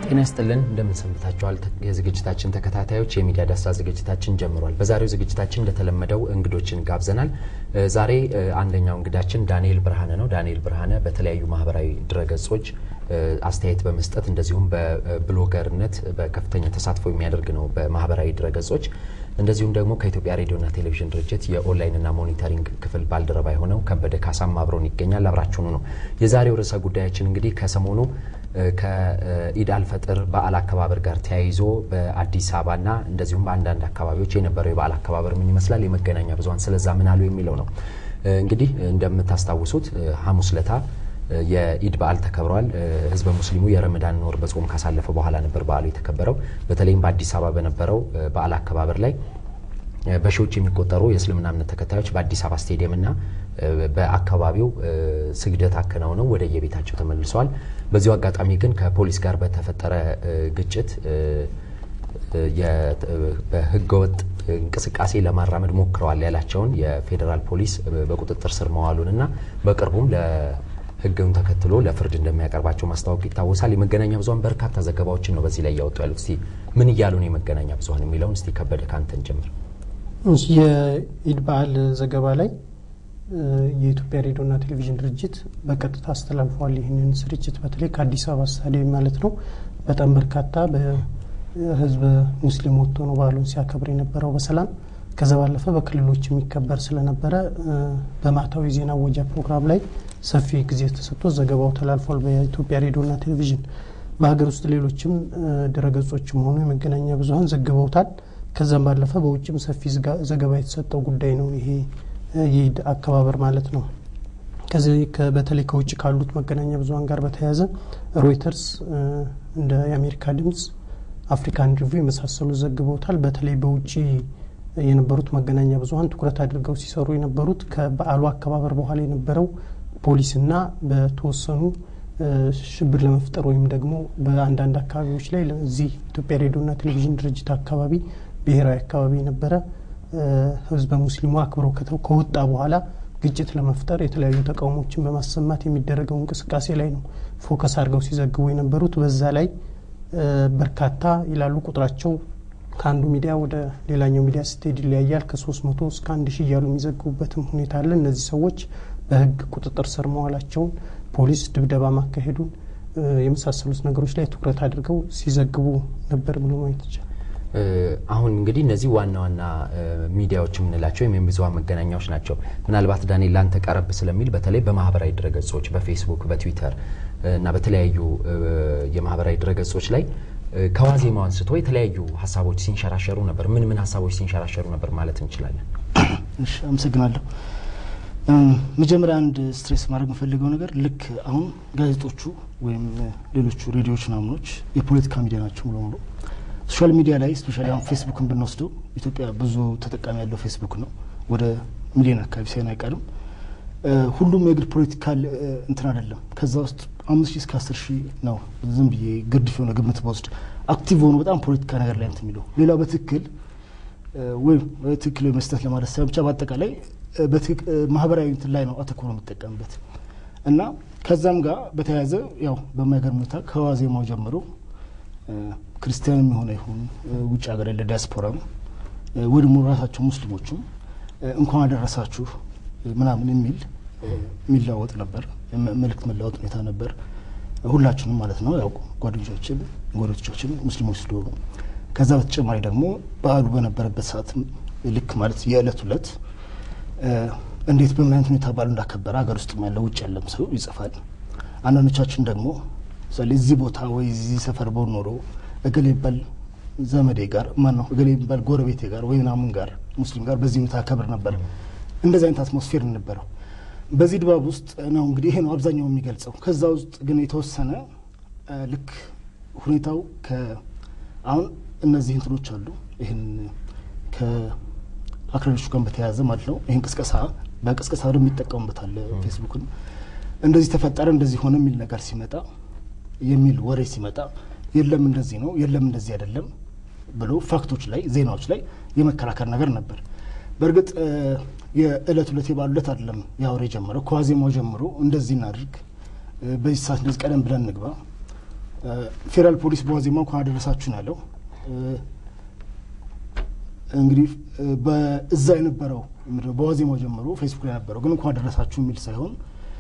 ጤና ይስጥልን እንደምን ሰንብታችኋል? የዝግጅታችን ተከታታዮች የሚዲያ ዳሰሳ ዝግጅታችን ጀምሯል። በዛሬው ዝግጅታችን እንደተለመደው እንግዶችን ጋብዘናል። ዛሬ አንደኛው እንግዳችን ዳንኤል ብርሃነ ነው። ዳንኤል ብርሃነ በተለያዩ ማህበራዊ ድረገጾች አስተያየት በመስጠት እንደዚሁም በብሎገርነት በከፍተኛ ተሳትፎ የሚያደርግ ነው በማህበራዊ ድረገጾች። እንደዚሁም ደግሞ ከኢትዮጵያ ሬዲዮና ቴሌቪዥን ድርጅት የኦንላይንና ሞኒተሪንግ ክፍል ባልደረባ የሆነው ከበደ ካሳም አብሮን ይገኛል። አብራችሁኑ ነው። የዛሬው ርዕሰ ጉዳያችን እንግዲህ ከሰሞኑ ከኢድ አልፈጥር በዓል አከባበር ጋር ተያይዞ በአዲስ አበባና እንደዚሁም በአንዳንድ አካባቢዎች የነበረው የበዓል አከባበር ምን ይመስላል፣ የመገናኛ ብዙኃን ስለዛ ምን አሉ የሚለው ነው። እንግዲህ እንደምታስታውሱት ሐሙስ ለታ የኢድ በዓል ተከብሯል። ህዝበ ሙስሊሙ የረመዳን ወር በጾም ካሳለፈ በኋላ ነበር በዓሉ የተከበረው። በተለይም በአዲስ አበባ በነበረው በዓል አከባበር ላይ በሺዎች የሚቆጠሩ የእስልምና እምነት ተከታዮች በአዲስ አበባ ስቴዲየምና በአካባቢው ስግደት አከናውነው ወደ የቤታቸው ተመልሰዋል። በዚሁ አጋጣሚ ግን ከፖሊስ ጋር በተፈጠረ ግጭት በህገወጥ እንቅስቃሴ ለማራመድ ሞክረዋል ያላቸውን የፌዴራል ፖሊስ በቁጥጥር ስር መዋሉንና በቅርቡም ህግን ተከትሎ ለፍርድ እንደሚያቀርባቸው ማስታወቅ ይታወሳል። የመገናኛ ብዙኃን በርካታ ዘገባዎችን ነው በዚህ ላይ እያወጡ ያሉት። እስቲ ምን እያሉ ነው የመገናኛ ብዙኃን የሚለውን እስቲ ከበደ ካንተን ጀምር። የኢድ በዓል ዘገባ ላይ የኢትዮጵያ ሬዲዮና ቴሌቪዥን ድርጅት በቀጥታ አስተላልፏል። ይህንን ስርጭት በተለይ ከአዲስ አበባ ስታዲየም ማለት ነው። በጣም በርካታ በህዝበ ሙስሊም ወጥቶ ነው በዓሉን ሲያከብር የነበረው በሰላም ከዛ ባለፈ በክልሎች የሚከበር ስለነበረ በማታዊ ዜና ወጃ ፕሮግራም ላይ ሰፊ ጊዜ ተሰጥቶ ዘገባው ተላልፏል በኢትዮጵያ ሬዲዮና ቴሌቪዥን። በሀገር ውስጥ ሌሎችም ድረገጾችም ሆኑ የመገናኛ ብዙኃን ዘግበውታል። ከዛም ባለፈ በውጭም ሰፊ ዘገባ የተሰጠው ጉዳይ ነው ይሄ የኢድ አከባበር ማለት ነው። ከዚህ በተለይ ከውጭ ካሉት መገናኛ ብዙኃን ጋር በተያያዘ ሮይተርስ፣ እንደ የአሜሪካ ድምጽ፣ አፍሪካን ሪቪው የመሳሰሉ ዘግበውታል። በተለይ በውጭ የነበሩት መገናኛ ብዙኃን ትኩረት አድርገው ሲሰሩ የነበሩት ከበዓሉ አከባበር በኋላ የነበረው ፖሊስና በተወሰኑ ሽብር ለመፍጠር ወይም ደግሞ በአንዳንድ አካባቢዎች ላይ እዚህ ኢትዮጵያ ሬዲዮና ቴሌቪዥን ድርጅት አካባቢ ብሔራዊ አካባቢ የነበረ ህዝበ ሙስሊሙ አክብሮ ከወጣ በኋላ ግጭት ለመፍጠር የተለያዩ ተቃውሞችን በማሰማት የሚደረገው እንቅስቃሴ ላይ ነው ፎከስ አድርገው ሲዘግቡ የነበሩት። በዛ ላይ በርካታ ይላሉ ቁጥራቸው ከአንዱ ሚዲያ ወደ ሌላኛው ሚዲያ ስትሄድ ይለያያል። ከሶስት መቶ እስከ አንድ ሺህ እያሉ የሚዘግቡበትም ሁኔታ አለ። እነዚህ ሰዎች በህግ ቁጥጥር ስር መዋላቸውን፣ ፖሊስ ድብደባ ማካሄዱን የመሳሰሉት ነገሮች ላይ ትኩረት አድርገው ሲዘግቡ ነበር ብሎ ማየት ይቻላል። አሁን እንግዲህ እነዚህ ዋና ዋና ሚዲያዎች የምንላቸው ወይም ብዙኃን መገናኛዎች ናቸው። ምናልባት ዳንኤል ላንተ ቀረብ ስለሚል በተለይ በማህበራዊ ድረገጾች በፌስቡክ፣ በትዊተር እና በተለያዩ የማህበራዊ ድረገጾች ላይ ከዋዜማው አንስቶ የተለያዩ ሀሳቦች ሲንሸራሸሩ ነበር። ምን ምን ሀሳቦች ሲንሸራሸሩ ነበር ማለት እንችላለን? እሺ፣ አመሰግናለሁ። መጀመሪያ አንድ ስትሬስ ማድረግ የምፈልገው ነገር ልክ አሁን ጋዜጦቹ ወይም ሌሎቹ ሬዲዮዎች ናምኖች የፖለቲካ ሚዲያ ናቸው ሙሉ ሙሉ ሶሻል ሚዲያ ላይ ስፔሻሊ አሁን ፌስቡክን ብንወስደው ኢትዮጵያ ብዙ ተጠቃሚ ያለው ፌስቡክ ነው። ወደ ሚሊዮን አካባቢ ሳይሆን አይቀርም። ሁሉም የግል ፖለቲካል እንትን አይደለም። ከዛ ውስጥ አምስት ሺህ እስከ አስር ሺህ ነው ዝም ብዬ ግርድፍ የሆነ ግምት በወስድ አክቲቭ ሆኖ በጣም ፖለቲካ ነገር ላይ እንትን የሚለው ሌላው በትክክል ወይም በትክክል መስጠት ለማለት ሳይሆን ብቻ በአጠቃላይ ማህበራዊ እንትን ላይ ነው አተኩሮ የሚጠቀምበት እና ከዛም ጋር በተያያዘ ያው በማይገርም ሁኔታ ከዋዜማው ጀምሮ ክርስቲያንም የሆነ ይሁን ውጭ ሀገር ያለ ዲያስፖራም ወይ ደግሞ ራሳቸው ሙስሊሞቹም እንኳን አደረሳችሁ ምናምን የሚል የሚለዋወጥ ነበር። መልእክት መለዋወጥ ሁኔታ ነበር። ሁላችንም ማለት ነው ያው ጓደኞቻችን፣ ጎረቤቶቻችን ሙስሊሞች ስለሆኑ ከዛ በተጨማሪ ደግሞ በዓሉ በነበረበት ሰዓት ልክ ማለት የዕለት ዕለት እንዴት በምን አይነት ሁኔታ በዓሉ እንዳከበረ ሀገር ውስጥ ያለው ውጭ ያለም ሰው ይጽፋል። አንዳንዶቻችን ደግሞ ምሳሌ እዚህ ቦታ ወይ እዚህ ሰፈር በሆን ኖሮ እገሌ የሚባል ዘመዴ ጋር ማን ነው እገሌ የሚባል ጎረቤቴ ጋር ወይ ምናምን ጋር ሙስሊም ጋር በዚህ ሁኔታ አከብር ነበር። እንደዚህ አይነት አትሞስፌር ነበረው። በዚህ ድባብ ውስጥ ነው እንግዲህ ይሄ ነው አብዛኛው የሚገልጸው። ከዛ ውስጥ ግን የተወሰነ ልክ ሁኔታው አሁን እነዚህ እንትኖች አሉ። ይህን ከአክራሪዎቹ ጋር በተያያዘ ማለት ነው። ይህን ቅስቀሳ በቅስቀሳ ደግሞ ይጠቀሙበታል ፌስቡክን። እንደዚህ ተፈጠረ እንደዚህ ሆነ የሚል ነገር ሲመጣ የሚል ወሬ ሲመጣ የለም እንደዚህ ነው የለም እንደዚህ አይደለም ብሎ ፋክቶች ላይ ዜናዎች ላይ የመከራከር ነገር ነበር። በእርግጥ የእለት ሁለት የበዓሉ ዕለት አይደለም ያወሬ ጀመረው ከዋዜማው ጀምሮ እንደዚህ እናድርግ፣ በዚህ ሰዓት እንደዚህ ቀደም ብለን እንግባ፣ ፌዴራል ፖሊስ በዋዜማ እንኳን አደረሳችሁ ነው ያለው። እንግዲህ በእዛ የነበረው በዋዜማው ጀምሮ ፌስቡክ ላይ ነበረው ግን እንኳን አደረሳችሁ የሚል ሳይሆን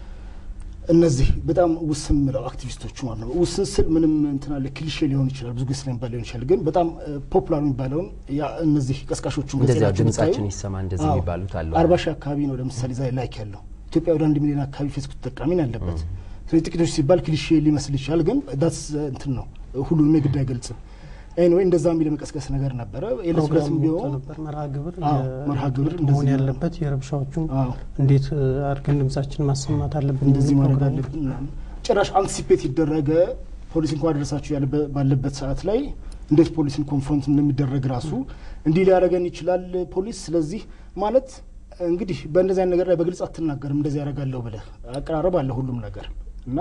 እነዚህ በጣም ውስን ምለው አክቲቪስቶቹ ማለት ነው። ውስን ስል ምንም እንትን አለ ክሊሼ ሊሆን ይችላል፣ ብዙ ጊዜ ስለሚባል ሊሆን ይችላል። ግን በጣም ፖፑላር የሚባለውን እነዚህ ቀስቃሾቹ እንደዚያ ድምጻችን ይሰማ እንደዚህ የሚባሉት አሉ። አርባ ሺህ አካባቢ ነው ለምሳሌ ዛ ላይክ ያለው ኢትዮጵያ ወደ አንድ ሚሊዮን አካባቢ ፌስቡክ ተጠቃሚ ነው ያለበት። ስለዚህ ጥቂቶች ሲባል ክሊሼ ሊመስል ይችላል፣ ግን ዳስ እንትን ነው ሁሉንም የግድ አይገልጽም። ኤኒዌይ እንደዛ የሚል የመቀስቀስ ነገር ነበረ። የለስለስም ቢሆን መርሃ ግብር መርሃ ግብር መሆን ያለበት የረብሻዎቹን እንዴት አድርገን ድምጻችን ማሰማት አለብን፣ እንደዚህ ማድረግ አለብን። ጭራሽ አንቲሲፔት ይደረገ ፖሊስ እንኳን ደረሳችሁ ባለበት ሰዓት ላይ እንዴት ፖሊስን ኮንፍሮንት እንደሚደረግ ራሱ እንዲህ ሊያደርገን ይችላል ፖሊስ። ስለዚህ ማለት እንግዲህ በእንደዚህ አይነት ነገር ላይ በግልጽ አትናገርም። እንደዚህ ያደርጋለሁ ብለህ አቀራረብ አለ ሁሉም ነገር እና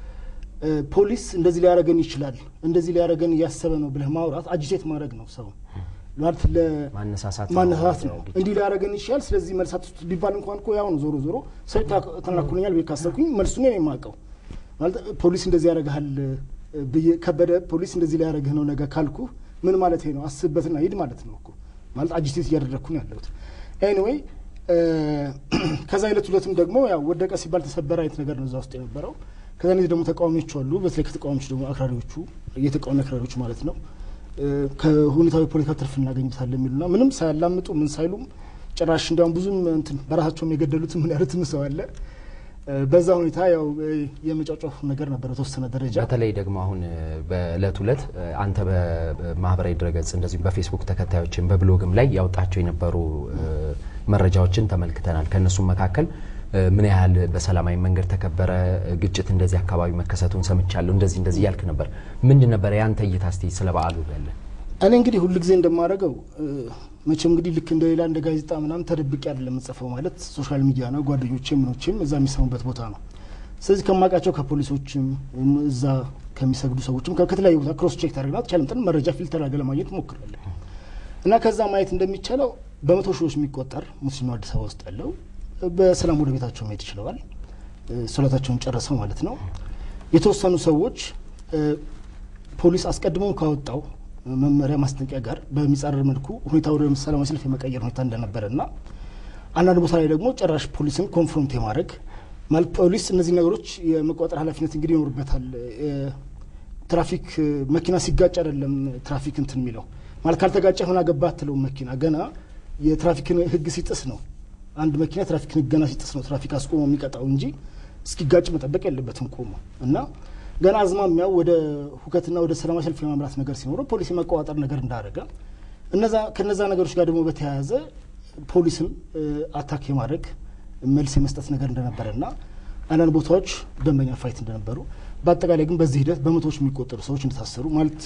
ፖሊስ እንደዚህ ሊያደርገን ይችላል እንደዚህ ሊያደርገን እያሰበ ነው ብለህ ማውራት አጂቴት ማድረግ ነው። ሰው ማለት ማነሳሳት ማነሳሳት ነው። እንዲህ ሊያደርገን ይችላል ስለዚህ መልሳት ውስጥ ቢባል እንኳን እኮ ያው ነው። ዞሮ ዞሮ ሰው ተናኩልኛል ብዬ ካሰብኩኝ መልሱ ነው የማውቀው። ማለት ፖሊስ እንደዚህ ያደርግሃል ብዬ ከበደ ፖሊስ እንደዚህ ሊያደርግህ ነው ነገ ካልኩ ምን ማለት ነው? አስብበትና ሂድ ማለት ነው እኮ ማለት አጂቴት እያደረግኩ ነው ያለሁት። ኤኒዌይ ከዛ አይነት ሁለትም ደግሞ ያው ወደቀ ሲባል ተሰበረ አይነት ነገር ነው እዛ ውስጥ የነበረው። ከዛ እነዚህ ደግሞ ተቃዋሚዎቹ አሉ። በተለይ ከተቃዋሚዎች ደግሞ አክራሪዎቹ የተቃዋሚ አክራሪዎቹ ማለት ነው ከሁኔታዊ ፖለቲካ ትርፍ እናገኝበታለን የሚሉና ምንም ሳያላምጡ ምን ሳይሉም ጭራሽ እንዲያውም ብዙም እንትን በራሳቸውም የገደሉትም ምን ያሉትም ሰው አለ። በዛ ሁኔታ ያው የመጫጫፍ ነገር ነበር በተወሰነ ደረጃ። በተለይ ደግሞ አሁን በእለት ሁለት አንተ በማህበራዊ ድረገጽ እንደዚሁም በፌስቡክ ተከታዮችን በብሎግም ላይ ያወጣቸው የነበሩ መረጃዎችን ተመልክተናል። ከእነሱም መካከል ምን ያህል በሰላማዊ መንገድ ተከበረ፣ ግጭት እንደዚህ አካባቢ መከሰቱን ሰምቻለሁ፣ እንደዚህ እንደዚህ እያልክ ነበር። ምንድን ነበረ ያንተ እይታ እስቲ ስለ በዓሉ ያለ? እኔ እንግዲህ ሁልጊዜ እንደማደርገው መቼም እንግዲህ ልክ እንደ ሌላ እንደ ጋዜጣ ምናምን ተደብቄ አይደለም የምጽፈው። ማለት ሶሻል ሚዲያ ነው፣ ጓደኞቼ ምኖችም እዛ የሚሰሙበት ቦታ ነው። ስለዚህ ከማውቃቸው ከፖሊሶችም እዛ ከሚሰግዱ ሰዎችም ከተለያዩ ቦታ ክሮስ ቼክ ታደርግና ተቻለ መረጃ ፊልተር አድርገህ ለማግኘት ሞክራለሁ እና ከዛ ማየት እንደሚቻለው በመቶ ሺዎች የሚቆጠር ሙስሊም አዲስ አበባ ውስጥ ያለው በሰላም ወደ ቤታቸው መሄድ ችለዋል። ሶላታቸውን ጨርሰው ማለት ነው። የተወሰኑ ሰዎች ፖሊስ አስቀድሞ ካወጣው መመሪያ ማስጠንቀቂያ ጋር በሚጻረር መልኩ ሁኔታ ወደ ሰላማዊ ሰልፍ የመቀየር ሁኔታ እንደነበረ እና አንዳንድ ቦታ ላይ ደግሞ ጭራሽ ፖሊስን ኮንፍሮንት የማድረግ ማለት ፖሊስ እነዚህ ነገሮች የመቆጣጠር ኃላፊነት እንግዲህ ይኖርበታል። ትራፊክ መኪና ሲጋጭ አይደለም ትራፊክ እንትን የሚለው ማለት ካልተጋጨ ሆና ገባ አትለውም። መኪና ገና የትራፊክን ሕግ ሲጥስ ነው አንድ መኪና ትራፊክን ሕግ ገና ሲጥስ ነው ትራፊክ አስቆሞ የሚቀጣው እንጂ እስኪጋጭ መጠበቅ የለበትም ቆሞ እና ገና አዝማሚያው ወደ ሁከትና ወደ ሰላማዊ ሰልፍ የማምራት ነገር ሲኖረው ፖሊስ የመቆጣጠር ነገር እንዳደረገ እነዛ ከነዛ ነገሮች ጋር ደግሞ በተያያዘ ፖሊስን አታክ የማድረግ መልስ የመስጠት ነገር እንደነበረና አንዳንድ ቦታዎች ደንበኛ ፋይት እንደነበሩ በአጠቃላይ ግን በዚህ ሂደት በመቶዎች የሚቆጠሩ ሰዎች እንደታሰሩ ማለት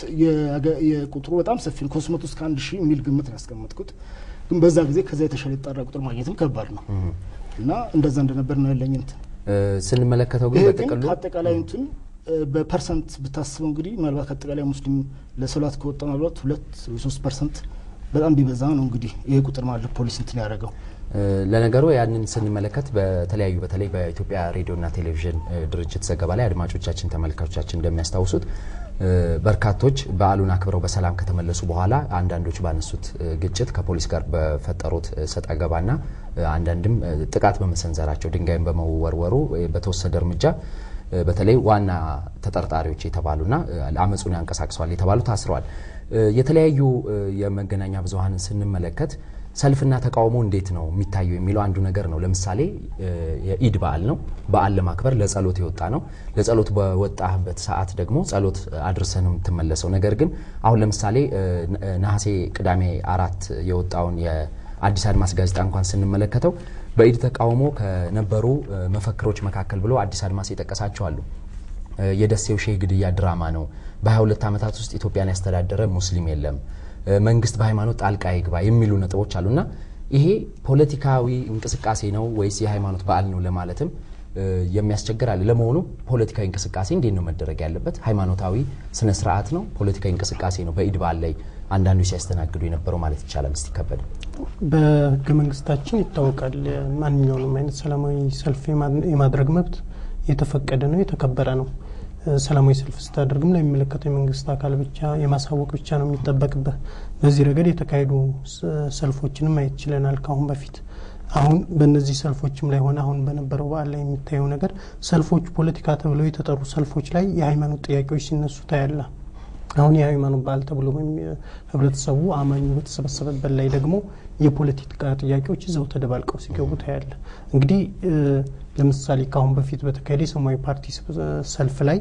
የቁጥሩ በጣም ሰፊ ነው። ከሶስት መቶ እስከ አንድ ሺህ የሚል ግምት ነው ያስቀመጥኩት። ግን በዛ ጊዜ ከዛ የተሻለ የጣራ ቁጥር ማግኘትም ከባድ ነው እና እንደዛ እንደነበር ነው ያለኝ እንትን ስንመለከተው ግን ይሄ በጥቅሉ ከአጠቃላይ እንትን በፐርሰንት ብታስበው እንግዲህ ምናልባት ከአጠቃላይ ሙስሊም ለሶላት ከወጣ ምናልባት ሁለት ወይ ሶስት ፐርሰንት በጣም ቢበዛ ነው እንግዲህ ይሄ ቁጥር ማለት ፖሊስ እንትን ያደረገው። ለነገሩ ያንን ስንመለከት በተለያዩ በተለይ በኢትዮጵያ ሬዲዮና ቴሌቪዥን ድርጅት ዘገባ ላይ አድማጮቻችን፣ ተመልካቾቻችን እንደሚያስታውሱት በርካቶች በዓሉን አክብረው በሰላም ከተመለሱ በኋላ አንዳንዶች ባነሱት ግጭት ከፖሊስ ጋር በፈጠሩት ሰጣ ገባና አንዳንድም ጥቃት በመሰንዘራቸው ድንጋይን በመወርወሩ በተወሰደ እርምጃ በተለይ ዋና ተጠርጣሪዎች የተባሉና አመፁን ያንቀሳቅሰዋል የተባሉ ታስረዋል። የተለያዩ የመገናኛ ብዙኃንን ስንመለከት ሰልፍና ተቃውሞ እንዴት ነው የሚታየው የሚለው አንዱ ነገር ነው። ለምሳሌ የኢድ በዓል ነው። በዓል ለማክበር ለጸሎት የወጣ ነው። ለጸሎት በወጣበት ሰዓት ደግሞ ጸሎት አድርሰ ነው የምትመለሰው። ነገር ግን አሁን ለምሳሌ ነሐሴ ቅዳሜ አራት የወጣውን የአዲስ አድማስ ጋዜጣ እንኳን ስንመለከተው በኢድ ተቃውሞ ከነበሩ መፈክሮች መካከል ብሎ አዲስ አድማስ የጠቀሳቸው አሉ። የደሴው ሼህ ግድያ ድራማ ነው። በ22 ዓመታት ውስጥ ኢትዮጵያን ያስተዳደረ ሙስሊም የለም መንግስት በሃይማኖት ጣልቃ ይግባ የሚሉ ነጥቦች አሉና ይሄ ፖለቲካዊ እንቅስቃሴ ነው ወይስ የሃይማኖት በዓል ነው ለማለትም የሚያስቸግር አለ። ለመሆኑ ፖለቲካዊ እንቅስቃሴ እንዴት ነው መደረግ ያለበት? ሃይማኖታዊ ስነ ስርዓት ነው? ፖለቲካዊ እንቅስቃሴ ነው? በኢድ በዓል ላይ አንዳንዶች ሲያስተናግዱ የነበረው ማለት ይቻላል። እስቲ ከበደ በህገ መንግስታችን ይታወቃል። ማንኛውንም አይነት ሰላማዊ ሰልፍ የማድረግ መብት የተፈቀደ ነው፣ የተከበረ ነው። ሰላማዊ ሰልፍ ስታደርግም ለሚመለከተው የመንግስት አካል ብቻ የማሳወቅ ብቻ ነው የሚጠበቅበት። በዚህ ረገድ የተካሄዱ ሰልፎችንም ማየት ችለናል ከአሁን በፊት። አሁን በእነዚህ ሰልፎችም ላይ ሆነ አሁን በነበረው በዓል ላይ የሚታየው ነገር ሰልፎች ፖለቲካ ተብለው የተጠሩ ሰልፎች ላይ የሃይማኖት ጥያቄዎች ሲነሱ ታያለ። አሁን የሃይማኖት በዓል ተብሎ ህብረተሰቡ አማኙ በተሰበሰበበት ላይ ደግሞ የፖለቲካ ጥያቄዎች እዛው ተደባልቀው ሲገቡ ታያለ። እንግዲህ ለምሳሌ ከአሁን በፊት በተካሄደ የሰማያዊ ፓርቲ ሰልፍ ላይ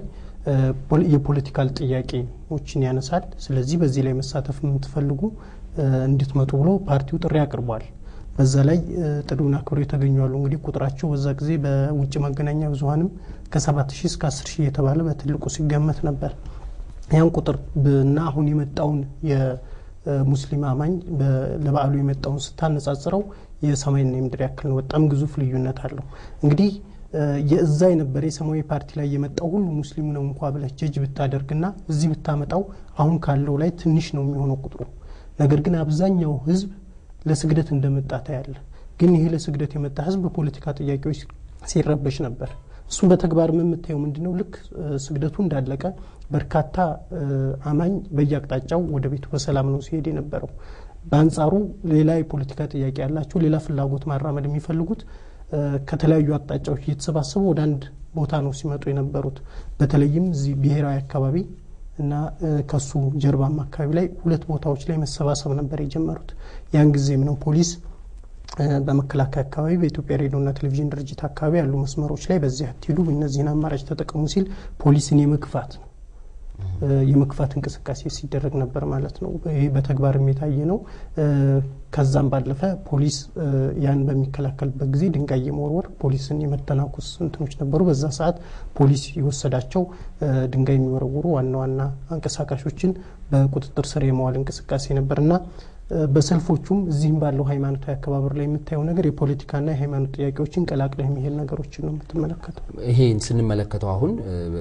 የፖለቲካል ጥያቄዎችን ያነሳል። ስለዚህ በዚህ ላይ መሳተፍ የምትፈልጉ እንድትመጡ ብሎ ፓርቲው ጥሪ አቅርቧል። በዛ ላይ ጥሪውን አክብረው የተገኙ አሉ። እንግዲህ ቁጥራቸው በዛ ጊዜ በውጭ መገናኛ ብዙኃንም ከሰባት ሺህ እስከ አስር ሺህ የተባለ በትልቁ ሲገመት ነበር። ያን ቁጥር እና አሁን የመጣውን የሙስሊም አማኝ ለበዓሉ የመጣውን ስታነጻጽረው የሰማይና የምድር ያክል ነው። በጣም ግዙፍ ልዩነት አለው። እንግዲህ የእዛ የነበረ የሰማያዊ ፓርቲ ላይ የመጣው ሁሉ ሙስሊም ነው እንኳ ብለህ ጀጅ ብታደርግና እዚህ ብታመጣው አሁን ካለው ላይ ትንሽ ነው የሚሆነው ቁጥሩ። ነገር ግን አብዛኛው ህዝብ ለስግደት እንደመጣ ታያለ። ግን ይሄ ለስግደት የመጣ ህዝብ በፖለቲካ ጥያቄዎች ሲረበሽ ነበር። እሱ በተግባር የምታየው ምንድን ነው? ልክ ስግደቱ እንዳለቀ በርካታ አማኝ በየአቅጣጫው ወደ ቤቱ በሰላም ነው ሲሄድ የነበረው። በአንጻሩ ሌላ የፖለቲካ ጥያቄ ያላቸው ሌላ ፍላጎት ማራመድ የሚፈልጉት ከተለያዩ አቅጣጫዎች እየተሰባሰቡ ወደ አንድ ቦታ ነው ሲመጡ የነበሩት። በተለይም እዚህ ብሔራዊ አካባቢ እና ከሱ ጀርባም አካባቢ ላይ ሁለት ቦታዎች ላይ መሰባሰብ ነበር የጀመሩት። ያን ጊዜም ነው ፖሊስ በመከላከያ አካባቢ በኢትዮጵያ ሬዲዮና ቴሌቪዥን ድርጅት አካባቢ ያሉ መስመሮች ላይ በዚህ አትሄዱ፣ እነዚህን አማራጭ ተጠቀሙ ሲል ፖሊስን የመግፋት ነው የመግፋት እንቅስቃሴ ሲደረግ ነበር ማለት ነው። ይህ በተግባርም የታየ ነው። ከዛም ባለፈ ፖሊስ ያን በሚከላከልበት ጊዜ ድንጋይ የመወርወር ፖሊስን የመተናኮስ እንትኖች ነበሩ። በዛ ሰዓት ፖሊስ የወሰዳቸው ድንጋይ የሚወረውሩ ዋና ዋና አንቀሳቃሾችን በቁጥጥር ስር የመዋል እንቅስቃሴ ነበር እና በሰልፎቹም እዚህም ባለው ሃይማኖታዊ አከባበር ላይ የምታየው ነገር የፖለቲካና የሃይማኖት ጥያቄዎችን ቀላቅለህ የሚሄድ ነገሮችን ነው የምትመለከተው። ይሄን ስንመለከተው አሁን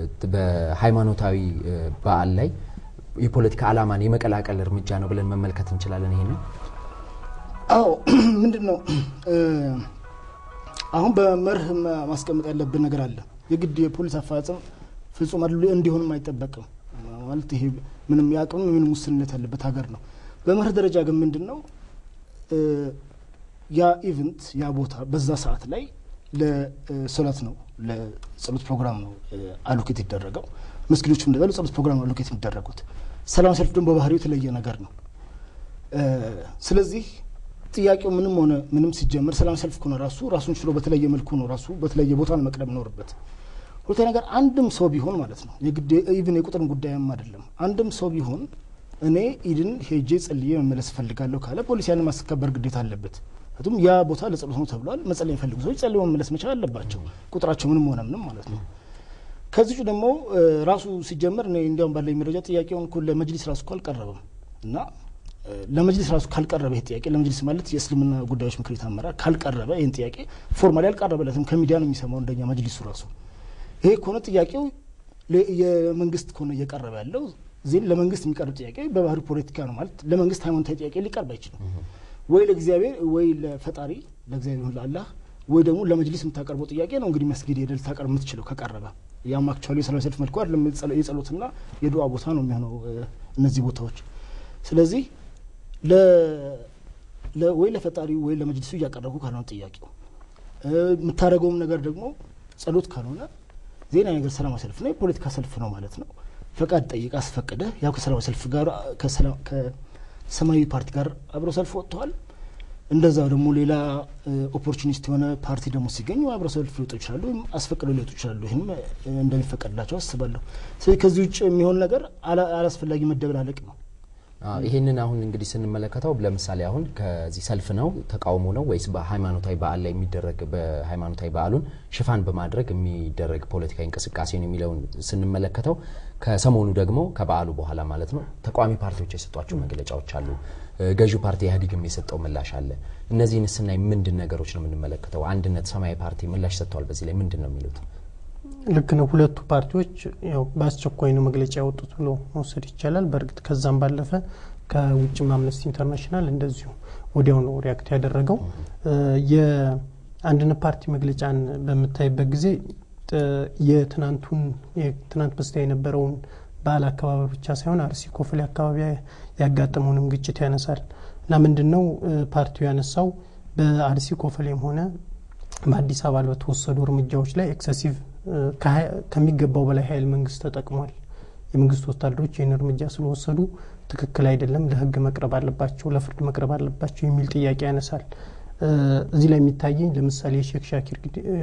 በሃይማኖታዊ በዓል ላይ የፖለቲካ ዓላማን የመቀላቀል እርምጃ ነው ብለን መመልከት እንችላለን። ይሄ ነው። አዎ ምንድን ነው አሁን በመርህ ማስቀመጥ ያለብን ነገር አለ። የግድ የፖሊስ አፈጻጸም ፍጹም አድሎ እንዲሆንም አይጠበቅም። ማለት ይሄ ምንም የአቅም ምንም ውስንነት ያለበት ሀገር ነው። በመርህ ደረጃ ግን ምንድን ነው ያ ኢቨንት ያ ቦታ በዛ ሰዓት ላይ ለሶላት ነው ለጸሎት ፕሮግራም ነው አሎኬት ይደረገው። መስጊዶችም እንደዛ ለጸሎት ፕሮግራም አሎኬት የሚደረጉት። ሰላማዊ ሰልፍ ደግሞ በባህሪው የተለየ ነገር ነው። ስለዚህ ጥያቄው ምንም ሆነ ምንም ሲጀመር ሰላማዊ ሰልፍ ከሆነ ራሱ ራሱን ችሎ በተለየ መልኩ ነው ራሱ በተለየ ቦታ ነው መቅደም ይኖርበት። ሁለተኛ ነገር አንድም ሰው ቢሆን ማለት ነው የግድ ኢቭን የቁጥርም ጉዳይም አይደለም። አንድም ሰው ቢሆን እኔ ኢድን ሄጄ ጸልዬ መመለስ እፈልጋለሁ ካለ ፖሊስ ያንን ማስከበር ግዴታ አለበት። ምክንያቱም ያ ቦታ ለጸሎት ነው ተብሏል። መጸለይ የሚፈልጉ ሰዎች ጸልዮ መመለስ መቻል አለባቸው፣ ቁጥራቸው ምንም ሆነ ምንም ማለት ነው። ከዚህ ውጭ ደግሞ ራሱ ሲጀመር እኔ እንዲያውም ባለኝ መረጃ ጥያቄውን እኮ ለመጅሊስ ራሱ እኮ አልቀረበም እና ለመጅሊስ ራሱ ካልቀረበ ይህ ጥያቄ ለመጅሊስ ማለት የእስልምና ጉዳዮች ምክር ቤት አመራር ካልቀረበ ይህን ጥያቄ ፎርማሊ አልቀረበለትም። ከሚዲያ ነው የሚሰማው እንደኛ መጅሊሱ ራሱ። ይሄ ከሆነ ጥያቄው የመንግስት ከሆነ እየቀረበ ያለው ዜን ለመንግስት የሚቀርብ ጥያቄ በባህሪ ፖለቲካ ነው ማለት ለመንግስት ሃይማኖታዊ ጥያቄ ሊቀርብ አይችልም። ወይ ለእግዚአብሔር ወይ ለፈጣሪ ለእግዚአብሔር ይሁን ለአላህ ወይ ደግሞ ለመጅሊስ የምታቀርበው ጥያቄ ነው እንግዲህ መስጊድ ሄደህ ልታቀርብ የምትችለው ከቀረበ። ያም አክቹዋሊ የሰላማዊ ሰልፍ መልኩ አይደለም፣ የጸሎትና የዱዓ ቦታ ነው የሚሆነው እነዚህ ቦታዎች። ስለዚህ ወይ ለፈጣሪ ወይ ለመጅሊሱ እያቀረብኩ ካልሆነ ጥያቄው የምታደርገውም ነገር ደግሞ ጸሎት ካልሆነ ዜና ነገር ሰላማዊ ሰልፍ ነው፣ የፖለቲካ ሰልፍ ነው ማለት ነው። ፈቃድ ጠይቅ አስፈቅደ ያው ከሰላማዊ ሰልፍ ጋር ከሰማያዊ ፓርቲ ጋር አብረው ሰልፍ ወጥተዋል። እንደዛ ደግሞ ሌላ ኦፖርቹኒስት የሆነ ፓርቲ ደግሞ ሲገኙ አብረው ሰልፍ ሊወጡ ይችላሉ፣ ወይም አስፈቅደው ሊወጡ ይችላሉ። ይህም እንደሚፈቀድላቸው አስባለሁ። ስለዚህ ከዚህ ውጭ የሚሆን ነገር አላስፈላጊ መደበላለቅ ነው። ይህንን አሁን እንግዲህ ስንመለከተው ለምሳሌ አሁን ከዚህ ሰልፍ ነው ተቃውሞ ነው ወይስ በሃይማኖታዊ በዓል ላይ የሚደረግ በሃይማኖታዊ በዓሉን ሽፋን በማድረግ የሚደረግ ፖለቲካዊ እንቅስቃሴ ነው የሚለውን ስንመለከተው ከሰሞኑ ደግሞ ከበዓሉ በኋላ ማለት ነው ተቃዋሚ ፓርቲዎች የሰጧቸው መግለጫዎች አሉ። ገዢው ፓርቲ ኢህአዴግም የሰጠው ምላሽ አለ። እነዚህን ስናይ ምንድን ነገሮች ነው የምንመለከተው? አንድነት፣ ሰማያዊ ፓርቲ ምላሽ ሰጥተዋል። በዚህ ላይ ምንድን ነው የሚሉት? ልክ ነው። ሁለቱ ፓርቲዎች ያው በአስቸኳይ ነው መግለጫ ያወጡት ብሎ መውሰድ ይቻላል። በእርግጥ ከዛም ባለፈ ከውጭም አምነስቲ ኢንተርናሽናል እንደዚሁ ወዲያው ነው ሪያክት ያደረገው። የአንድነት ፓርቲ መግለጫን በምታይበት ጊዜ የትናንቱን የትናንት በስቲያ የነበረውን በዓል አከባበር ብቻ ሳይሆን አርሲ ኮፈሌ አካባቢ ያጋጠመውንም ግጭት ያነሳል እና ምንድን ነው ፓርቲው ያነሳው በአርሲ ኮፈሌም ሆነ በአዲስ አበባ በተወሰዱ እርምጃዎች ላይ ኤክሰሲቭ ከሚገባው በላይ ኃይል መንግስት ተጠቅሟል። የመንግስት ወታደሮች ይህን እርምጃ ስለወሰዱ ትክክል አይደለም፣ ለህግ መቅረብ አለባቸው፣ ለፍርድ መቅረብ አለባቸው የሚል ጥያቄ ያነሳል። እዚህ ላይ የሚታየኝ ለምሳሌ የሼክ ሻኪር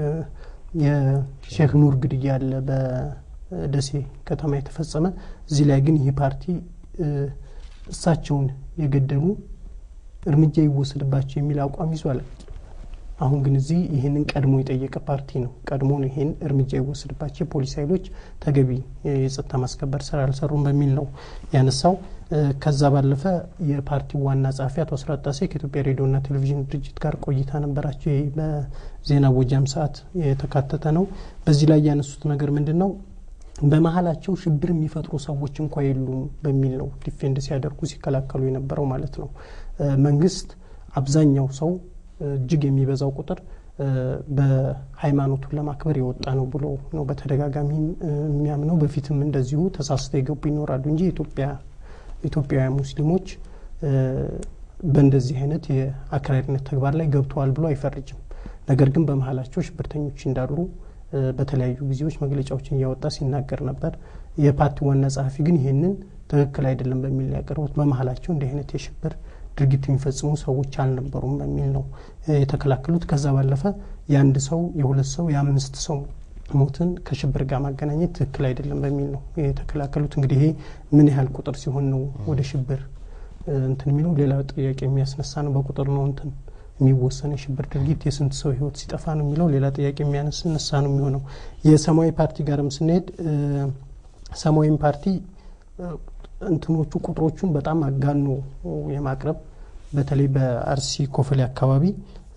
የሼክ ኑር ግድያ አለ በደሴ ከተማ የተፈጸመ። እዚህ ላይ ግን ይህ ፓርቲ እሳቸውን የገደሉ እርምጃ ይወሰድባቸው የሚል አቋም ይዟል። አሁን ግን እዚህ ይህንን ቀድሞ የጠየቀ ፓርቲ ነው። ቀድሞ ይህን እርምጃ ይወሰድባቸው የፖሊስ ኃይሎች ተገቢ የጸጥታ ማስከበር ስራ አልሰሩም በሚል ነው ያነሳው። ከዛ ባለፈ የፓርቲው ዋና ጸሐፊ አቶ አስራት ጣሴ ከኢትዮጵያ ሬዲዮና ቴሌቪዥን ድርጅት ጋር ቆይታ ነበራቸው። ይህ በዜና ቦጃም ሰዓት የተካተተ ነው። በዚህ ላይ ያነሱት ነገር ምንድን ነው? በመሀላቸው ሽብር የሚፈጥሩ ሰዎች እንኳ የሉም በሚል ነው ዲፌንድ ሲያደርጉ ሲከላከሉ የነበረው ማለት ነው። መንግስት አብዛኛው ሰው እጅግ የሚበዛው ቁጥር በሃይማኖቱን ለማክበር የወጣ ነው ብሎ ነው በተደጋጋሚ የሚያምነው። በፊትም እንደዚሁ ተሳስተው የገቡ ይኖራሉ እንጂ ኢትዮጵያ ኢትዮጵያውያን ሙስሊሞች በእንደዚህ አይነት የአክራሪነት ተግባር ላይ ገብተዋል ብሎ አይፈርጅም። ነገር ግን በመሀላቸው ሽብርተኞች እንዳሉ በተለያዩ ጊዜዎች መግለጫዎችን እያወጣ ሲናገር ነበር። የፓርቲው ዋና ጸሐፊ ግን ይህንን ትክክል አይደለም በሚል ያቀረቡት በመሀላቸው እንዲህ አይነት የሽብር ድርጊት የሚፈጽሙ ሰዎች አልነበሩም በሚል ነው የተከላከሉት። ከዛ ባለፈ የአንድ ሰው የሁለት ሰው የአምስት ሰው ሞትን ከሽብር ጋር ማገናኘት ትክክል አይደለም በሚል ነው የተከላከሉት። እንግዲህ ይሄ ምን ያህል ቁጥር ሲሆን ነው ወደ ሽብር እንትን የሚለው ሌላ ጥያቄ የሚያስነሳ ነው። በቁጥር ነው እንትን የሚወሰን የሽብር ድርጊት የስንት ሰው ህይወት ሲጠፋ ነው የሚለው ሌላ ጥያቄ የሚያስነሳ ነው የሚሆነው። የሰማያዊ ፓርቲ ጋርም ስንሄድ ሰማያዊ ፓርቲ እንትኖቹ ቁጥሮቹን በጣም አጋኖ የማቅረብ በተለይ በአርሲ ኮፈሌ አካባቢ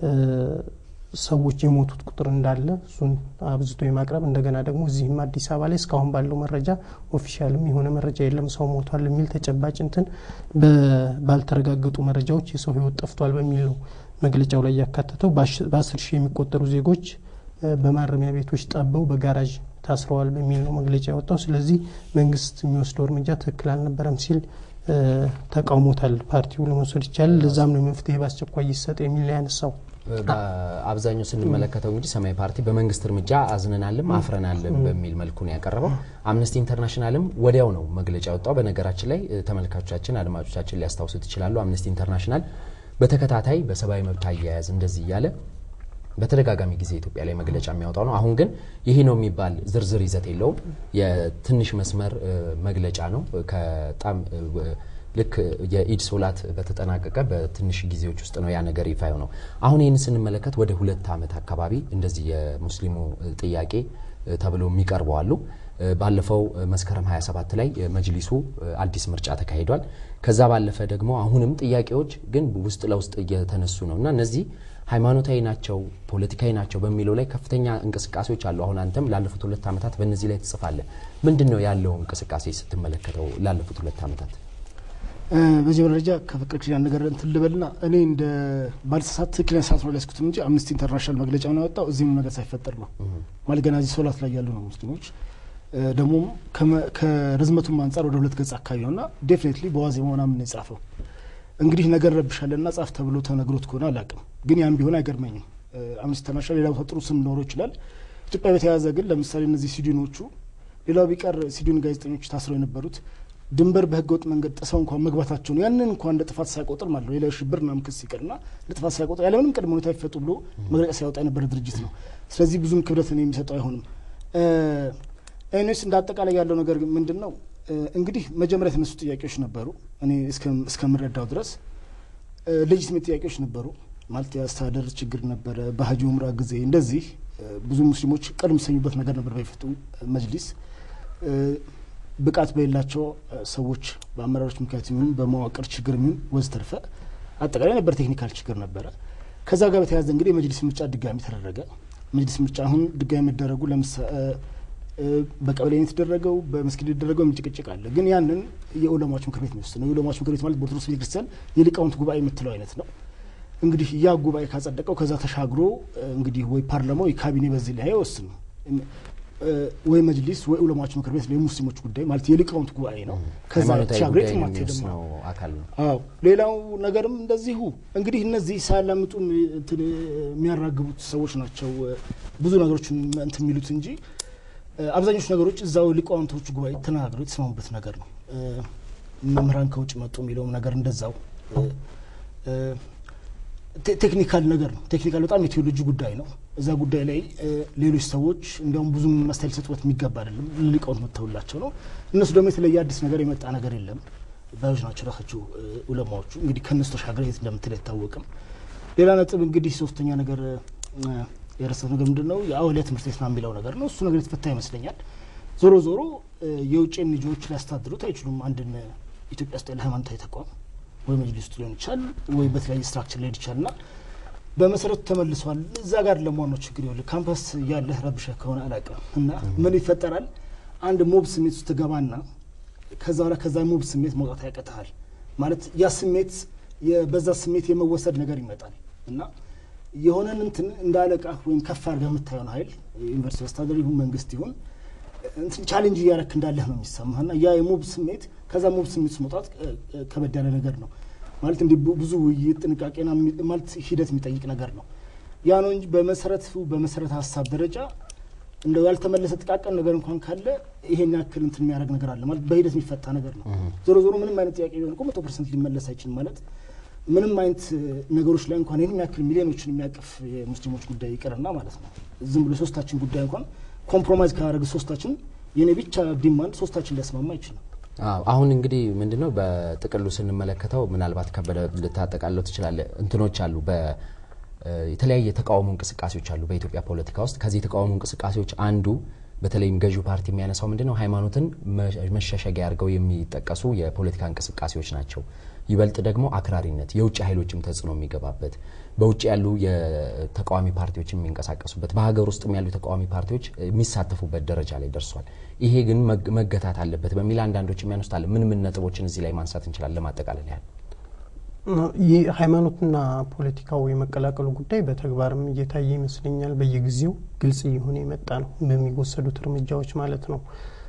ሰዎች የሞቱት ቁጥር እንዳለ እሱን አብዝቶ የማቅረብ እንደገና ደግሞ እዚህም አዲስ አበባ ላይ እስካሁን ባለው መረጃ ኦፊሻልም የሆነ መረጃ የለም ሰው ሞቷል የሚል ተጨባጭ እንትን ባልተረጋገጡ መረጃዎች የሰው ህይወት ጠፍቷል በሚል ነው መግለጫው ላይ ያካተተው። በአስር ሺህ የሚቆጠሩ ዜጎች በማረሚያ ቤቶች ጠበው በጋራዥ ታስረዋል በሚል ነው መግለጫ ያወጣው። ስለዚህ መንግስት የሚወስደው እርምጃ ትክክል አልነበረም ሲል ተቃውሞታል። ፓርቲው ለመውሰድ ይቻላል። ለዛም ነው መፍትሄ በአስቸኳይ ይሰጥ የሚል ነው ያነሳው። በአብዛኛው ስንመለከተው እንግዲህ ሰማያዊ ፓርቲ በመንግስት እርምጃ አዝነናልም አፍረናልም በሚል መልኩ ነው ያቀረበው። አምነስቲ ኢንተርናሽናልም ወዲያው ነው መግለጫ ያወጣው። በነገራችን ላይ ተመልካቾቻችን፣ አድማጮቻችን ሊያስታውሱት ይችላሉ። አምነስቲ ኢንተርናሽናል በተከታታይ በሰብአዊ መብት አያያዝ እንደዚህ እያለ በተደጋጋሚ ጊዜ ኢትዮጵያ ላይ መግለጫ የሚያወጣው ነው። አሁን ግን ይህ ነው የሚባል ዝርዝር ይዘት የለውም። የትንሽ መስመር መግለጫ ነው። ከጣም ልክ የኢድ ሶላት በተጠናቀቀ በትንሽ ጊዜዎች ውስጥ ነው ያ ነገር ይፋ ነው። አሁን ይህን ስንመለከት ወደ ሁለት ዓመት አካባቢ እንደዚህ የሙስሊሙ ጥያቄ ተብለው የሚቀርቡ አሉ። ባለፈው መስከረም 27 ላይ መጅሊሱ አዲስ ምርጫ ተካሂዷል። ከዛ ባለፈ ደግሞ አሁንም ጥያቄዎች ግን ውስጥ ለውስጥ እየተነሱ ነው እና እነዚህ ሃይማኖታዊ ናቸው፣ ፖለቲካዊ ናቸው በሚለው ላይ ከፍተኛ እንቅስቃሴዎች አሉ። አሁን አንተም ላለፉት ሁለት ዓመታት በእነዚህ ላይ ትጽፋለህ። ምንድን ነው ያለው እንቅስቃሴ ስትመለከተው ላለፉት ሁለት ዓመታት? በዚህ ደረጃ ከፍቅር ኪዳን ነገር እንትን ልበልና እኔ እንደ ባልተሳሳት ትክክለኛ ሰዓት ነው ሊያስኩት እንጂ አምነስቲ ኢንተርናሽናል መግለጫ ነው ያወጣው እዚህም ነገር ሳይፈጠር ነው ማለት ገና እዚህ ሶላት ላይ ያሉ ነው ሙስሊሞች ደግሞ ከርዝመቱም አንጻር ወደ ሁለት ገጽ አካባቢ ነው እና ዴፊኔትሊ በዋዜማ ምናምን ነው የጻፈው። እንግዲህ ነገር ረብሻለና ጻፍ ተብሎ ተነግሮት ከሆነ አላውቅም፣ ግን ያም ቢሆን አይገርመኝም። አምነስቲ ኢንተርናሽናል ሌላ ቦታ ጥሩ ስም ሊኖረው ይችላል። ኢትዮጵያ በተያያዘ ግን ለምሳሌ እነዚህ ሲዲኖቹ ሌላው ቢቀር ሲዲን ጋዜጠኞች ታስረው የነበሩት ድንበር በህገ ወጥ መንገድ ጥሰው እንኳን መግባታቸውን ያንን እንኳን እንደ ጥፋት ሳይቆጥር ማለት ነው ሌላ ሽብር ምናምን ክስ ይቅርና እንደ ጥፋት ሳይቆጥር ያለምንም ቅድመ ሁኔታ ይፈቱ ብሎ መግለጫ ሲያወጣ የነበረ ድርጅት ነው። ስለዚህ ብዙም ክብደት እኔ የሚሰጠው አይሆንም። ኤኒዌይስ እንደ አጠቃላይ ያለው ነገር ምንድን ነው እንግዲህ መጀመሪያ የተነሱ ጥያቄዎች ነበሩ። እኔ እስከምረዳው ድረስ ሌጂትሜት ጥያቄዎች ነበሩ። ማለት የአስተዳደር ችግር ነበረ። በሀጂ ኡምራ ጊዜ እንደዚህ ብዙ ሙስሊሞች ቅር የሚሰኙበት ነገር ነበር። በፊቱ መጅሊስ ብቃት በሌላቸው ሰዎች በአመራሮች ምክንያት የሚሆን በመዋቅር ችግር የሚሆን ወዘተርፈ አጠቃላይ ነበር። ቴክኒካል ችግር ነበረ። ከዛ ጋር በተያያዘ እንግዲህ የመጅሊስ ምርጫ ድጋሚ ተደረገ። መጅሊስ ምርጫ አሁን ድጋሚ መደረጉ በቀበሌ የተደረገው በመስጊድ የተደረገው የሚጭቅጭቅ አለ። ግን ያንን የኡለማዎች ምክር ቤት የሚወስድ ነው። የኡለማዎች ምክር ቤት ማለት በኦርቶዶክስ ቤተክርስቲያን የሊቃውንት ጉባኤ የምትለው አይነት ነው። እንግዲህ ያ ጉባኤ ካጸደቀው ከዛ ተሻግሮ እንግዲህ ወይ ፓርላማው ወይ ካቢኔ በዚህ ላይ አይወስን ነው። ወይ መጅሊስ ወይ ዑለማዎች ምክር ቤት የሙስሊሞች ጉዳይ ማለት የሊቃውንት ጉባኤ ነው። ከዛ ሃይማኖታዊ ተሻግሮ ጉዳይ የትም አትሄድም። የሚወስነው አካል ነው። አዎ ሌላው ነገርም እንደዚሁ እንግዲህ እነዚህ ሳያላምጡ እንትን የሚያራግቡት ሰዎች ናቸው ብዙ ነገሮችን እንትን የሚሉት እንጂ አብዛኞቹ ነገሮች እዛው ሊቃውንቶቹ ጉባኤ ተነጋግረው የተስማሙበት ነገር ነው። መምህራን ከውጭ መጡ የሚለውም ነገር እንደዛው ቴክኒካል ነገር ነው። ቴክኒካል በጣም የቴዎሎጂ ጉዳይ ነው። እዛ ጉዳይ ላይ ሌሎች ሰዎች እንዲያውም ብዙም መስተያየት ሊሰጡበት የሚገባ አይደለም። ሊቃውንት መጥተውላቸው ነው። እነሱ ደግሞ የተለየ አዲስ ነገር የመጣ ነገር የለም ባዮች ናቸው ራሳቸው ዑለማዎቹ። እንግዲህ ከእነሱ ተሻገረ የት እንደምትል አይታወቅም። ሌላ ነጥብ እንግዲህ ሶስተኛ ነገር የረሳሁት ነገር ምንድን ነው? የአውሊያ ትምህርት ቤት ነው የሚለው ነገር ነው። እሱ ነገር የተፈታ ይመስለኛል። ዞሮ ዞሮ የውጭ ልጆች ሊያስተዳድሩት አይችሉም። አንድን ኢትዮጵያ ውስጥ ያለ ሃይማኖታዊ ተቋም ወይ መጅሊስ ውስጥ ሊሆን ይችላል ወይ በተለያየ ስትራክቸር ሊሄድ ይችላል እና በመሰረቱ ተመልሷል። እዛ ጋር ለመዋናው ችግር ይኸውልህ ካምፓስ ያለህ ረብሸህ ከሆነ አላውቅም እና ምን ይፈጠራል? አንድ ሞብ ስሜት ውስጥ ትገባና ከዛ በኋላ ከዛ ሞብ ስሜት መውጣት ያቀትሃል። ማለት ያ ስሜት በዛ ስሜት የመወሰድ ነገር ይመጣል እና የሆነን እንትን እንደ አለቃ ወይም ከፍ አድርገህ የምታየውን ኃይል ዩኒቨርሲቲ አስተዳደር ይሁን መንግስት ይሁን እንትን ቻሌንጅ እያረክ እንዳለህ ነው የሚሰማህ እና ያ የሞብ ስሜት ከዛ ሞብ ስሜት ውስጥ መውጣት ከበድ ያለ ነገር ነው ማለት እንዲህ ብዙ ውይይት ጥንቃቄና ማለት ሂደት የሚጠይቅ ነገር ነው። ያ ነው እንጂ በመሰረቱ በመሰረተ ሀሳብ ደረጃ እንደው ያልተመለሰ ጥቃቅን ነገር እንኳን ካለ ይሄን ያክል እንትን የሚያደርግ ነገር አለ ማለት በሂደት የሚፈታ ነገር ነው። ዞሮ ዞሮ ምንም አይነት ጥያቄ ቢሆን እኮ መቶ ፐርሰንት ሊመለስ አይችልም ማለት ምንም አይነት ነገሮች ላይ እንኳን ይህን ያክል ሚሊዮኖችን የሚያቅፍ የሙስሊሞች ጉዳይ ይቅርና ማለት ነው ዝም ብሎ ሶስታችን ጉዳይ እንኳን ኮምፕሮማይዝ ካደረግ ሶስታችን የኔ ብቻ ዲማንድ ሶስታችን ሊያስማማ አይችልም። አዎ አሁን እንግዲህ ምንድነው በጥቅሉ ስንመለከተው ምናልባት ከበደ ልታጠቃለው ትችላለ እንትኖች አሉ የተለያየ የተቃውሞ እንቅስቃሴዎች አሉ በኢትዮጵያ ፖለቲካ ውስጥ ከዚህ የተቃውሞ እንቅስቃሴዎች አንዱ በተለይም ገዢው ፓርቲ የሚያነሳው ምንድነው ሃይማኖትን መሸሸጊያ አድርገው የሚጠቀሱ የፖለቲካ እንቅስቃሴዎች ናቸው። ይበልጥ ደግሞ አክራሪነት፣ የውጭ ኃይሎችም ተጽዕኖ የሚገባበት በውጭ ያሉ የተቃዋሚ ፓርቲዎች የሚንቀሳቀሱበት በሀገር ውስጥም ያሉ የተቃዋሚ ፓርቲዎች የሚሳተፉበት ደረጃ ላይ ደርሷል። ይሄ ግን መገታት አለበት በሚል አንዳንዶች የሚያነሱት አለ። ምን ምን ነጥቦችን እዚህ ላይ ማንሳት እንችላለን? ለማጠቃለል ያህል ይህ ሃይማኖትና ፖለቲካው የመቀላቀሉ ጉዳይ በተግባርም እየታየ ይመስለኛል። በየጊዜው ግልጽ እየሆነ የመጣ ነው፣ በሚወሰዱት እርምጃዎች ማለት ነው።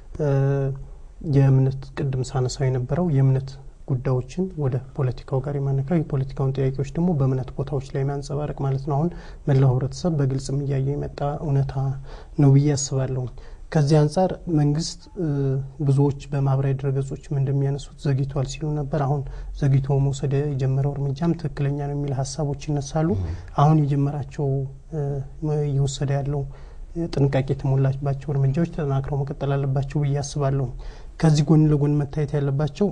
የእምነት ቅድም ሳነሳው የነበረው የእምነት ጉዳዮችን ወደ ፖለቲካው ጋር የማነካው የፖለቲካውን ጥያቄዎች ደግሞ በእምነት ቦታዎች ላይ ማንጸባረቅ ማለት ነው። አሁን መላው ህብረተሰብ በግልጽም እያየ የመጣ እውነታ ነው ብዬ አስባለሁ። ከዚህ አንጻር መንግስት ብዙዎች በማህበራዊ ድረገጾችም እንደሚያነሱት ዘግይቷል ሲሉ ነበር። አሁን ዘግይቶ መውሰድ የጀመረው እርምጃም ትክክለኛ ነው የሚል ሀሳቦች ይነሳሉ። አሁን የጀመራቸው እየወሰደ ያለው ጥንቃቄ የተሞላባቸው እርምጃዎች ተጠናክረው መቀጠል አለባቸው ብዬ አስባለሁ። ከዚህ ጎን ለጎን መታየት ያለባቸው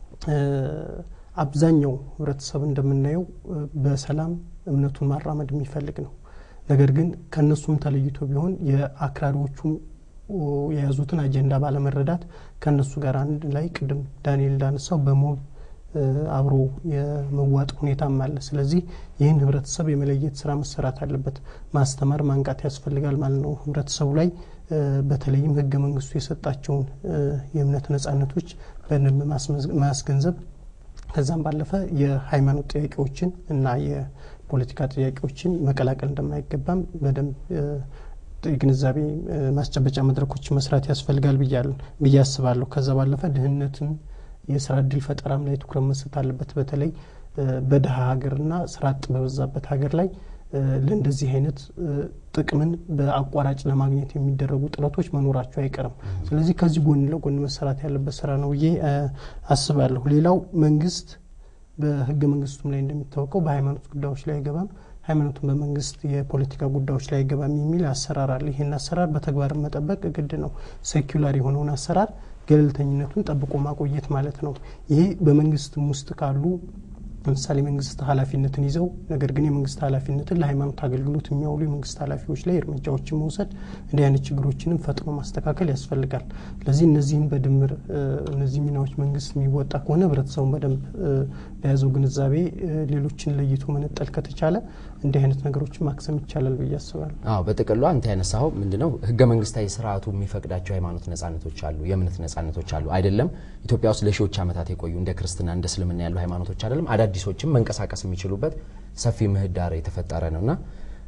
አብዛኛው ህብረተሰብ እንደምናየው በሰላም እምነቱን ማራመድ የሚፈልግ ነው። ነገር ግን ከእነሱም ተለይቶ ቢሆን የአክራሪዎቹም የያዙትን አጀንዳ ባለመረዳት ከእነሱ ጋር አንድ ላይ ቅድም ዳንኤል እንዳነሳው በሞብ አብሮ የመዋጥ ሁኔታም አለ። ስለዚህ ይህን ህብረተሰብ የመለየት ስራ መሰራት አለበት። ማስተማር፣ ማንቃት ያስፈልጋል ማለት ነው። ህብረተሰቡ ላይ በተለይም ህገ መንግስቱ የሰጣቸውን የእምነት ነጻነቶች በደንብ ማስገንዘብ ከዛም ባለፈ የሃይማኖት ጥያቄዎችን እና የፖለቲካ ጥያቄዎችን መቀላቀል እንደማይገባም በደንብ የግንዛቤ ማስጨበጫ መድረኮች መስራት ያስፈልጋል ብዬ አስባለሁ። ከዛ ባለፈ ድህነትን የስራ እድል ፈጠራም ላይ ትኩረት መስጠት አለበት። በተለይ በድሀ ሀገርና ስራ አጥ በበዛበት ሀገር ላይ ለእንደዚህ አይነት ጥቅምን በአቋራጭ ለማግኘት የሚደረጉ ጥረቶች መኖራቸው አይቀርም። ስለዚህ ከዚህ ጎን ለጎን መሰራት ያለበት ስራ ነው ብዬ አስባለሁ። ሌላው መንግስት በህገ መንግስቱም ላይ እንደሚታወቀው በሃይማኖት ጉዳዮች ላይ አይገባም፣ ሃይማኖቱን በመንግስት የፖለቲካ ጉዳዮች ላይ አይገባም የሚል አሰራር አለ። ይህን አሰራር በተግባር መጠበቅ ግድ ነው። ሴኩላር የሆነውን አሰራር ገለልተኝነቱን ጠብቆ ማቆየት ማለት ነው። ይሄ በመንግስትም ውስጥ ካሉ ለምሳሌ መንግስት ኃላፊነትን ይዘው ነገር ግን የመንግስት ኃላፊነትን ለሃይማኖት አገልግሎት የሚያውሉ የመንግስት ኃላፊዎች ላይ እርምጃዎችን መውሰድ እንዲህ አይነት ችግሮችንም ፈጥኖ ማስተካከል ያስፈልጋል። ስለዚህ እነዚህን በድምር እነዚህ ሚናዎች መንግስት የሚወጣ ከሆነ ህብረተሰቡን በደንብ በያዘው ግንዛቤ ሌሎችን ለይቶ መነጠል ከተቻለ እንዲህ አይነት ነገሮችን ማክሰም ይቻላል ብዬ አስባለሁ። አዎ በጥቅሉ አንተ ያነሳኸው ምንድነው ህገ መንግስታዊ ስርዓቱ የሚፈቅዳቸው የሃይማኖት ነጻነቶች አሉ፣ የእምነት ነጻነቶች አሉ አይደለም። ኢትዮጵያ ውስጥ ለሺዎች ዓመታት የቆዩ እንደ ክርስትና እንደ እስልምና ያሉ ሃይማኖቶች አይደለም አዳዲሶችም መንቀሳቀስ የሚችሉበት ሰፊ ምህዳር የተፈጠረ ነው እና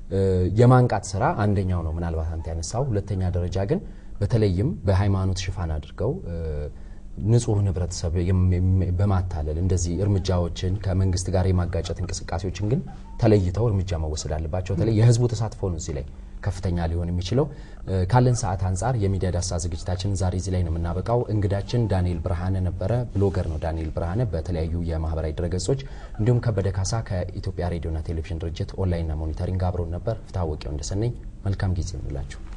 የማንቃት ስራ አንደኛው ነው ምናልባት አንተ ያነሳው። ሁለተኛ ደረጃ ግን በተለይም በሃይማኖት ሽፋን አድርገው ንጹህ ህብረተሰብ በማታለል እንደዚህ እርምጃዎችን ከመንግስት ጋር የማጋጨት እንቅስቃሴዎችን ግን ተለይተው እርምጃ መወሰድ አለባቸው። በተለይ የህዝቡ ተሳትፎ ነው እዚህ ላይ ከፍተኛ ሊሆን የሚችለው። ካለን ሰዓት አንጻር የሚዲያ ዳሰሳ ዝግጅታችንን ዛሬ እዚህ ላይ ነው የምናበቃው። እንግዳችን ዳንኤል ብርሃነ ነበረ። ብሎገር ነው ዳንኤል ብርሃነ በተለያዩ የማህበራዊ ድረገጾች። እንዲሁም ከበደ ካሳ ከኢትዮጵያ ሬዲዮና ቴሌቪዥን ድርጅት ኦንላይንና ሞኒተሪንግ አብሮን ነበር። ፍትሐ ወቂያው እንደሰነኝ መልካም ጊዜ ይሁንላችሁ።